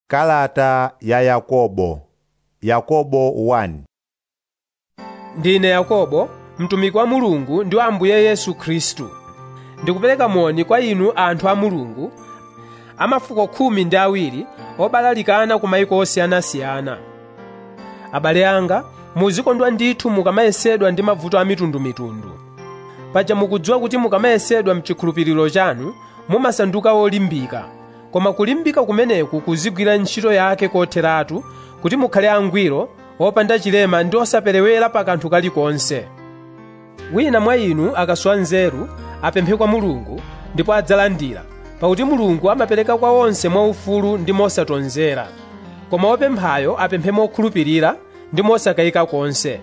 Kalata ya Yakobo Yakobo 1 ndine yakobo mtumiki wa mulungu ndi wa ambuye yesu khristu ndikupereka moni kwa inu anthu a mulungu a mafuko khumi ndi awiri obalalikana ku mayiko osiyanasiyana abale anga muzikondwa ndithu mukamayesedwa ndi mavuto a mitundumitundu paja mukudziwa kuti mukamayesedwa mchikhulupiriro chanu mumasanduka olimbika koma kulimbika kumeneku kuzigwira ntchito yake kotheratu kuti mukhale angwiro opanda chilema ndi osaperewera pa kanthu kalikonse wina mwa inu akasowa nzeru apemphe kwa mulungu ndipo adzalandira pakuti mulungu amapereka kwa onse mwaufulu ndi mosatonzera koma wopemphayo apemphe mokhulupirira ndi mosakayika konse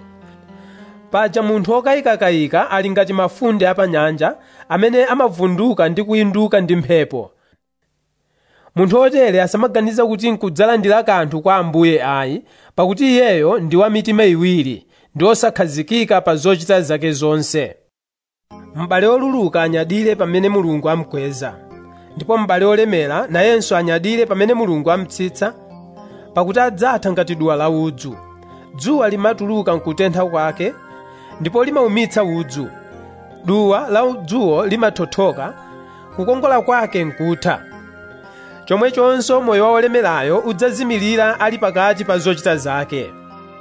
paja munthu okayikakayika ali ngati mafunde apanyanja amene amavunduka ndi kuyinduka ndi mphepo munthu otere asamaganiza kuti nkudzalandira kanthu kwa ambuye ayi pakuti iyeyo ndi wa mitima iwiri ndi osakhazikika pa zochita zake zonse m'bale oluluka anyadire pamene mulungu amukweza ndipo m'bale olemera nayenso anyadire pamene mulungu amutsitsa pakuti adzatha ngati duwa la udzu dzuwa limatuluka nkutentha kwake ndipo limaumitsa udzu duwa la udzuwo limathothoka kukongola kwake nkutha chomwechonso moyo wa olemerayo udzazimirira ali pakati pa zochita zake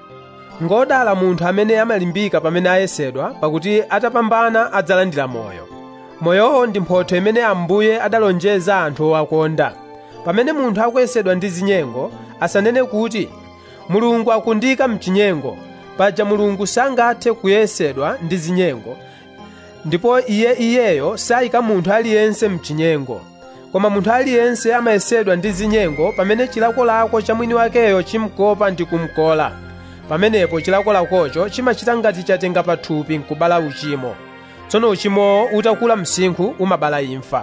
ngodala munthu amene amalimbika pamene ayesedwa pakuti atapambana adzalandira moyo moyowo ndi mphotho imene ambuye adalonjeza anthu owakonda pamene munthu akuyesedwa ndi zinyengo asanene kuti mulungu akundika mchinyengo paja mulungu sangathe kuyesedwa ndi zinyengo ndipo iye iyeyo sayika munthu aliyense mchinyengo koma munthu aliyense amayesedwa ndi zinyengo pamene chilakolako cha mwini wakeyo chimkopa ndi kumkola pamenepo chilakolakocho chimachita ngati chatenga pathupi nkubala uchimo tsono uchimowo utakula msinkhu umabala imfa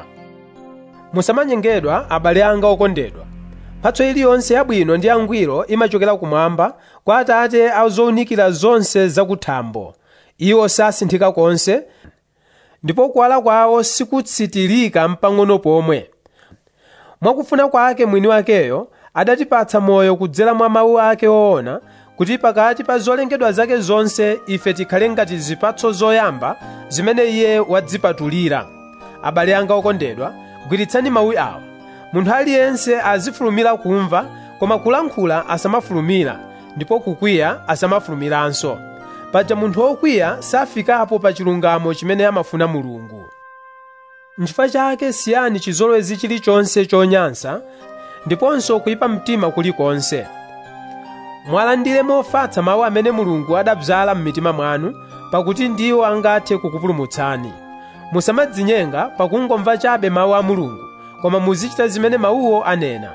musamanyengedwa abale anga okondedwa mphatso iliyonse yabwino ndi yangwiro imachokera kumwamba kwa atate a zowunikira zonse zakuthambo iwo sasinthika konse ndipo kuwala kwawo sikutsitirika mpang'ono pomwe mwakufuna kwake mwini wakeyo adatipatsa moyo kudzera mwa mawu ake woona kuti pakati pa zolengedwa zake zonse ife tikhale ngati zipatso zoyamba zimene iye wadzipatulira abale anga okondedwa gwiritsani mawu awa munthu aliyense azifulumira kumva koma kulankhula asamafulumira ndipo kukwiya asamafulumiranso paja munthu wokwiya safikapo pa chilungamo chimene amafuna mulungu nchifukwa chake siyani chizolowezi chilichonse chonyansa ndiponso kuyipa mtima kulikonse mwalandire mofatsa mawu amene mulungu adabzala m'mitima mwanu pakuti ndiwo angathe kukupulumutsani musamadzinyenga pakungomva chabe mawu a mulungu koma muzichita zimene mawuwo anena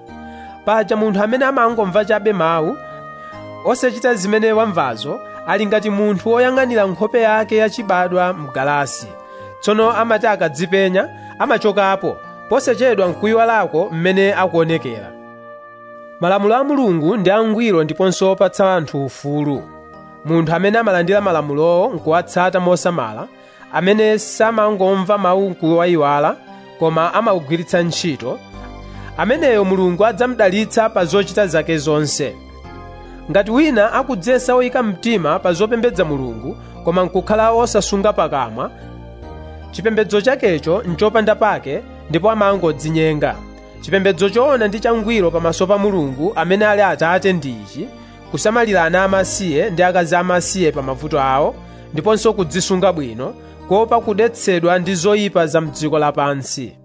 paja munthu amene amangomva chabe mawu osachita zimene wamvazo ali ngati munthu woyang'anira nkhope yake yachibadwa mgalasi tsono amati akadzipenya amachokapo posachedwa nkuyiwalako mmene akuonekera malamulo a mulungu ndi angwiro ndiponso opatsa anthu ufulu munthu amene amalandira malamulowo nkuwatsata mosamala amene samangomva mawu nkuwayiwala koma amawugwiritsa ntchito ameneyo mulungu adzamudalitsa pa zochita zake zonse ngati wina akudzesa oyika mtima pa zopembedza mulungu koma nkukhala osasunga pakamwa chipembedzo chakecho nchopanda pake ndipo amangodzinyenga chipembedzo choona ndi changwiro pamaso pa mulungu amene ali atate ndi ichi kusamalira ana amasiye ndi akazi amasiye pa mavuto awo ndiponso kudzisunga bwino kuopa kudetsedwa ndi zoyipa za mdziko lapansi